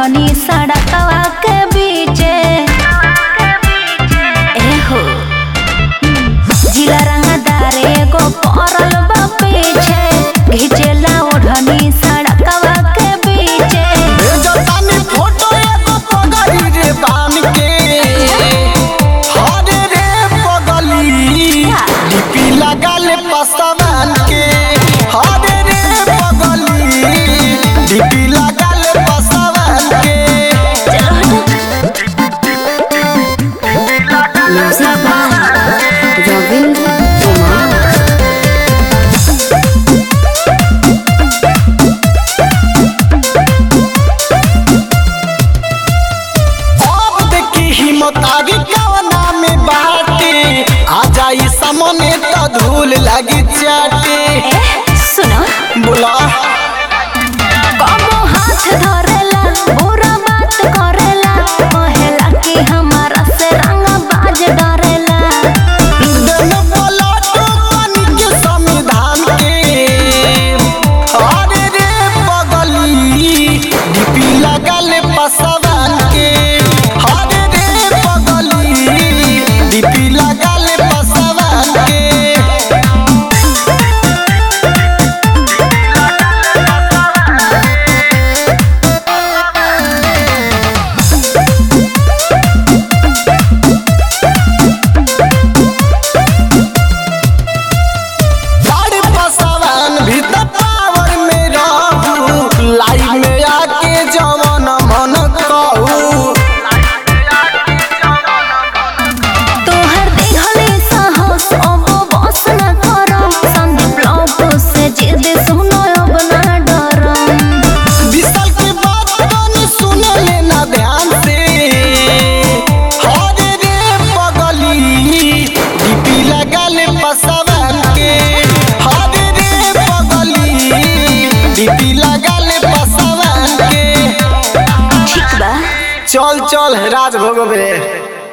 ओढ़नी सड़कवा के बीचे एहो जिला रंगदार एगो पड़ल बा पीछे घिचेला ओढ़नी सड़कवा के बीचे भेजतानी फोटो एगो पगली रे बान के हरे रे पगली लिपि लगल पसवान के हरे रे पगली लिपि लगल पसवान के Music by Ravindra Kumar. अब देखी हिम्मत आगे कवना में बाटे आ जाई सामने तो धूल लगी चाटे ए सुनो बोला कबो हाथ धरेला बुरा बात करेला कहेला कि हमारा से रंग बाज डरेला दिन पलटो पानी के संविधान के अरे रे पगली डीपी लगल पसवान के अरे रे पगली डीपी लगल पसवान के बड़ पसवान भीतर पावर में रहू लाइव में आके जवन मन कहू तोहर देहले साहस अब बस न करम संदीप लौट से जिद सुनो अब ना डरम विशाल के बात तनी सुन लेना ध्यान से हरे रे पगली डीपी लगल पसवान के हरे रे पगली डीपी लगल पसवान के ठीक बा चल चल राज भोगबे